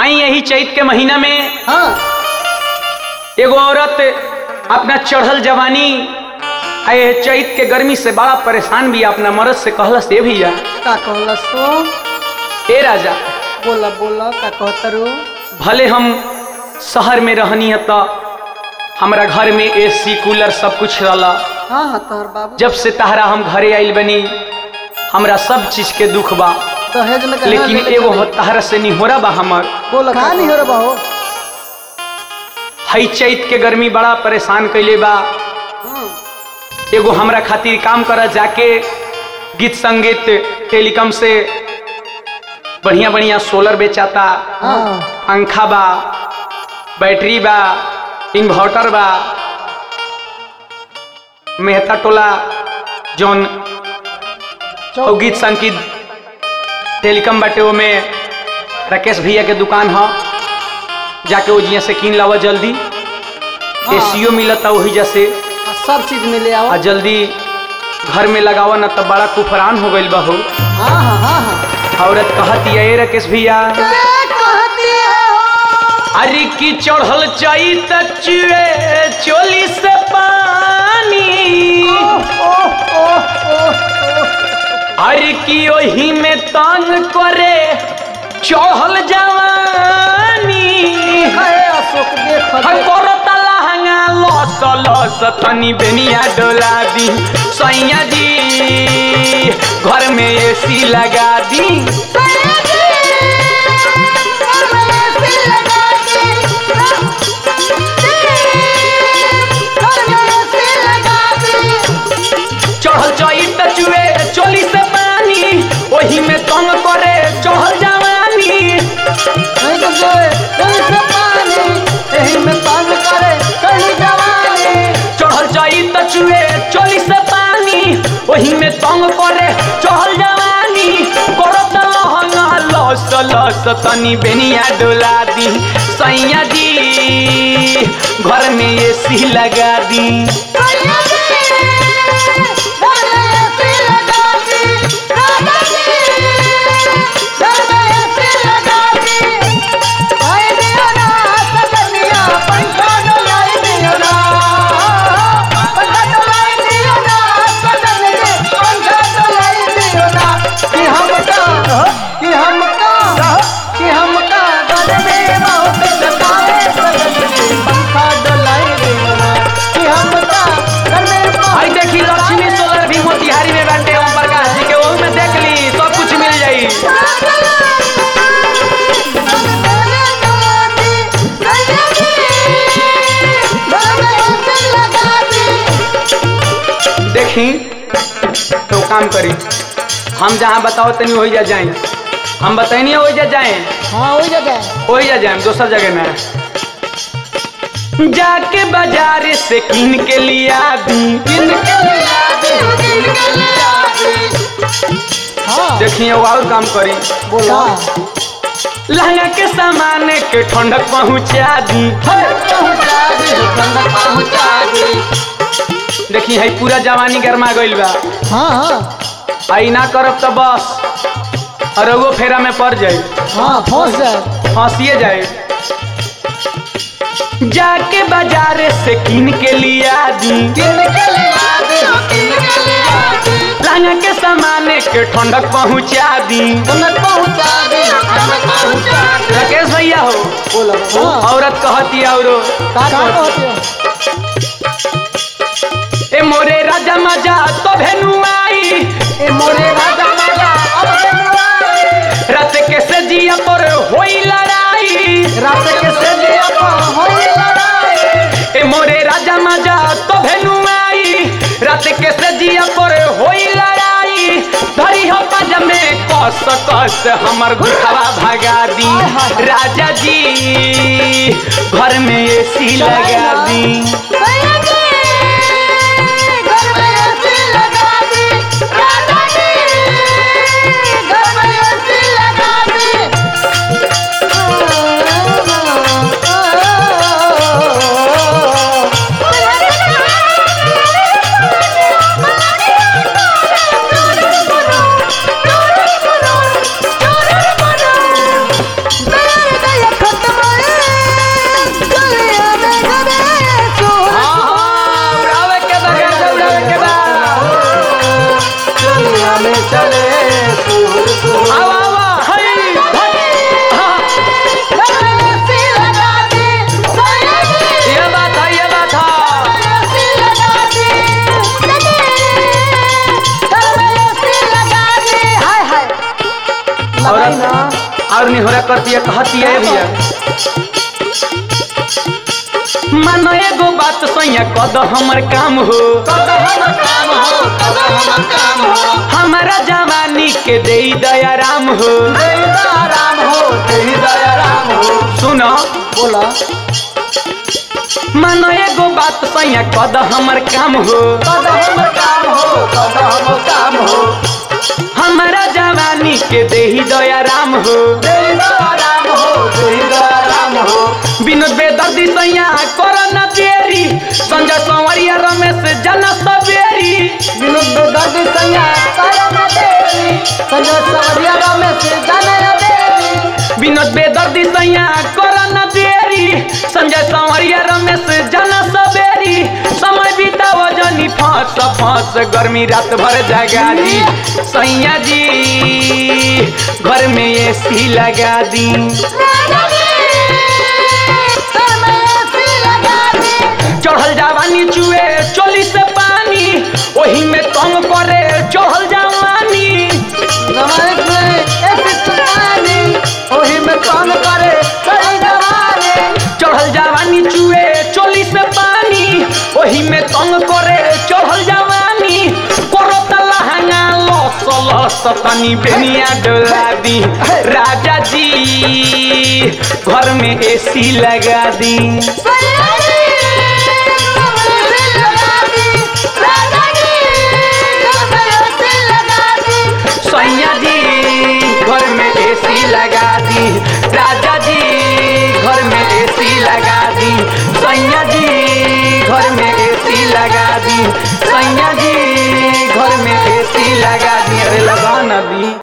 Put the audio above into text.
आई यही चैत के महीना में हाँ एगो औरत अपना चढ़ल जवानी आए चैत के गर्मी से बड़ा परेशान भी अपना मर्द से कहलस ए भैया का कहला सो ए राजा बोला बोला का कहतरू भले हम शहर में रहनी है तो हमारा घर में एसी कूलर सब कुछ रहला हाँ हाँ तोहर बाबू जब से तहरा हम घरे आइल बनी हमरा सब चीज के दुख बा दहेज में लेकिन एगो हो तहरा से निहोरा बा हमर बोला का नहीं हो रहा हो हई चैत के गर्मी बड़ा परेशान कैले बा एगो हमरा खातिर काम कर जाके गीत संगीत टेलीकॉम से बढ़िया बढ़िया सोलर बेचाता हाँ पंखा बा बैटरी बा इन्वर्टर बा मेहता टोला जौन और गीत संगीत टेलीकॉम बाटे ओमे राकेश भैया के दुकान ह जाके वो जिया से कीन लावा जल्दी एसीओ मिलता वही जैसे हाँ, सब चीज मिले आओ आ जल्दी घर में लगावा ना तब बड़ा कुफरान हो गइल बा हो हाँ हाँ हाँ हाँ औरत कहती है "ए राकेश भैया कहती है हो अरे की चढ़ल चाई तचुए चोली से पानी ओह ओह ओह अरे की ओही में तंग करे चढ़ल जवानी है अशोक देख हर करता लहंगा लस लस तनी बेनिया डोला दी सैया जी घर में एसी लगा दी चढ़ल चई तचुए चोली से पानी ओही में तंग करे चढ़ल जवानी नहीं तो जोए कोई से पानी यही में तंग करे कहीं जवानी चढ़ल चई तचुए चोली से पानी ओही में तंग करे चढ़ल जवानी करत लहंगा लस लस तनी बेनिया डोला दी सैया जी घर में एसी लगा दी आई दियो ना सजनिया पंखा डोलाई दियो ना पंखा डोलाई दियो ना सजनिया पंखा डोलाई दियो ना कि हम का कि हम का कि हम का घर में बहुत सतावे सजनिया पंखा डोलाई दियो ना कि हम का घर में बहुत आई देखी लक्ष्मी सोलर भी मोतिहारी में बैठे ओम प्रकाश जी के ओहू में देख ली सब कुछ मिल जाई देखी तो काम करी हम जहाँ बताओ तनी वही जा जाए हम बताइए वही जा जाए हाँ वही जगह वही जा जाए दोसर जगह में जाके बाजार से किन के लिया दी किन के हाँ देखिए वो और काम करी बोला लहंगा के सामान के ठंडक पहुँचा दी देखी है पूरा जवानी गरमा गइल बा हाँ हाँ आई ना करब तो बस अरगो फेरा में पड़ जाए हाँ फंस जाए फांसिए जाए जाके बाजार से किन के लिया दी लहंगा के सामान के ठंडक पहुँचा दी राकेश भैया हो हाँ औरत कहती औरो का कहते हो ए मोरे राजा मजा तो भेनु आई ए मोरे राजा राजा अब बनवाई रात के सजिया पर होई लड़ाई रात के सजिया पर होई लड़ाई ए मोरे राजा मजा तो भेनु आई रात के सजिया पर होई लड़ाई धरी हो पज में कस कस हमर गुठवा भगा दी राजा जी घर में एसी लगा दी Thank you. और निहोरा करती है कहती है भैया मानो एगो बात सैया कद हमर काम हो हमारा जवानी के दे दया राम हो राम हो तेरी दया राम हो सुनो बोला मानो एगो बात सैया कद हमर काम हो कद हम काम हो कद हम काम हो हमारा जवानी के दे दया राम हो तेरी दया राम हो तेरी दया राम हो विनोद बेदर्दी सैया कर न देरी संजय संवरिया रमेश जना सवेरी विनोद बेदर्दी संज्ञा करम देवी संजय सवरिया रमेश जनय देवी विनोद बेदर्दी सैया कर न देरी संजय संवरिया रमेश जना सवेरी समय बिताव जनी फांस फांस गर्मी रात भर जगा दी सैया जी घर में एसी लगा दी चढ़ल जवानी चुए चोली से पानी ओही में तंग करे चढ़ल जवानी नमक में एक सुनानी ओही में काम करे सही जवानी चढ़ल जवानी चुए चोली से पानी ओही में तंग करे चढ़ल जवानी करो लहंगा लस लस तनी बेनिया डोला दी राजा जी घर में एसी लगा दी सैया जी घर में एसी लगा दी राजा जी घर में एसी लगा दी सैया जी घर में एसी लगा दी सैया जी घर में एसी लगा दी अरे लगा ना दी